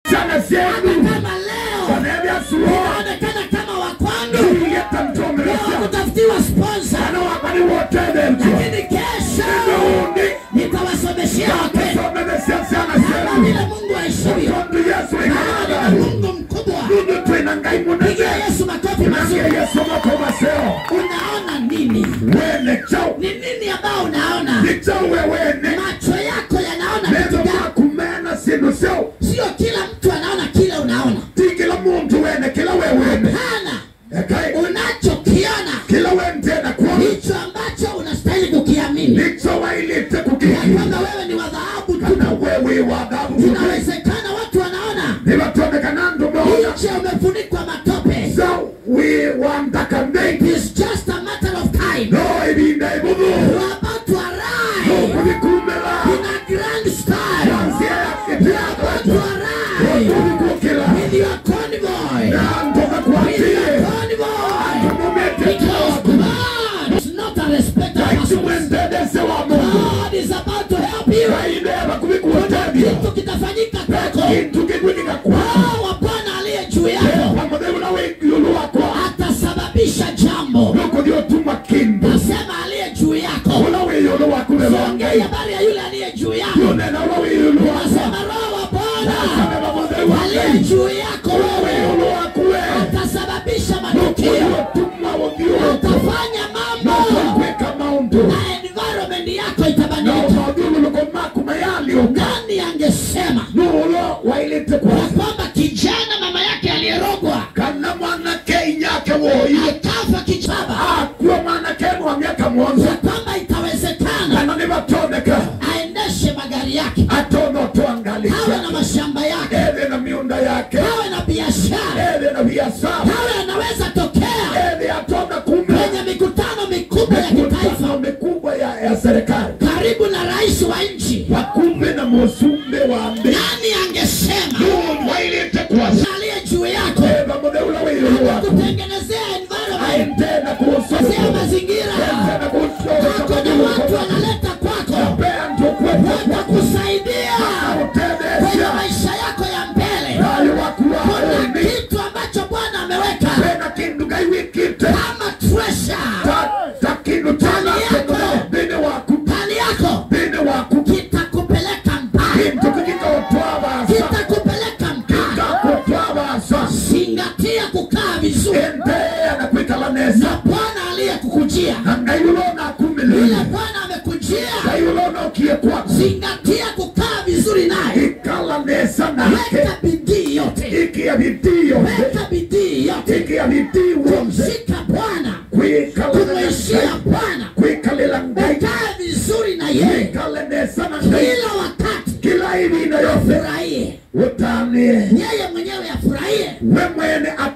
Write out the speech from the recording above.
sana zenu kama leo wanaebyasulo inaonekana kama wakwangu tuyeta leo ntomeresa kutafutiwa sponsor ana wakani wotebento lakini kesho nuundi nitawasomeshea wapendwa someresya sana kama zenu vile Mungu aishivyo otondu yesu maana ikalada ni Mungu mkubwa nundu twina ngai munene pigia Yesu makofi nasie mazuri yesu makomaseo unaona nini wene chau ni nini ambao unaona ni chau wewene macho yako yanaona vitu nendo gani makumena sindu seo sio kila mtu anaona kile unaona ti kila muntu wene kila wewene hapana ekai unachokiona kila wentena kuona hicho ambacho unastahili kukiamini nicho wailite ya kukiki kwamba wewe ni wa dhahabu tu kana wewe wa dhabu inawezekana watu wanaona nivatondekana ndumeona nje umefunikwa matope so we wantaka It mbeki is just a matter of time no ibinda ibudhu you are about to arrive nokuvikumela in a grand style yansia you are about to yakitiakatu arrive okuvikukila with your convoy nantoka with your kwatie convoy tumumete because God is not a respecter of persons kaitumwendedese wa mungu God is about to help you kaideva kuvikuotebia kitu kitafanyika kwako kintu kigwinika kwako Roho wa Bwana aliye juu yako pamotheu wigulu wakwa atasababisha jambo nokuthiotuma kindu nasema aliye juu yako ula wiyulu waku ongei vevongei habari ya yule aliye juu yako yunena ula wiyulu wakwa nasema roho wa Bwana naseme pamotheu aliye wakei juu yako ula wewe wiyulu wakuwe atasababisha matukio nokuthiotuma uthiuluku atafanya mambo nokwika maundu na environment yako na itabadilika mauthiuluko maku mayaliuka nani angesema nuulo wailite ya kwasa kwamba kijana mama yake aliyerogwa kana mwanake inyake woiye akafa kichaba akuwa mwanake wa miaka ya mwonza kwamba itawezekana kana nivatondeka aendeshe magari yake atono awe na twangalisha mashamba yake eve na miunda yake awe na biashara eve na biashara awe anaweza tokea eve atona kumbe kwenye mikutano mikubwa ya mikutano kitaifa mikubwa ya, ya serikali karibu na rais wa nchi wakumbe na musumbe wa mbi nani angesema Mungu wailite kwasa aliye juu yako eva mutheula wiyuluwa kutengenezea environment aintena kutengenezea kuusoa mazingira tena wako na watu kuusoa wanaleta kwako pea ntukweta watakusaidia kwenye utendesha maisha yako ya mbele nayo wakuwa kuna oni kitu ambacho bwana ameweka pena kindu kaiwikite kama treasure ta ta kindu tena thini waku ndani yako thini waku kitakupeleka mbali kintu kikikaotwabasa kitakupeleka mbali kakotwabasa zingatia kukaa vizuri endeea na kwikala nesa na bwana aliyekukujia na ngayulona yule kumilile bwana amekujia ngayulona ukie kwako zingatia kukaa vizuri naye ikala nesa nake weka bidii yote ikia bidii yose weka bidii yote ikia bidii wose kumshika bwana kwikala kumwishia nesa bwana kwikalila ngai ukae vizuri na yeye ikale nesa na ngai kila wakati kila ibina yose furahie utanie yeye mwenyewe afurahie we mwene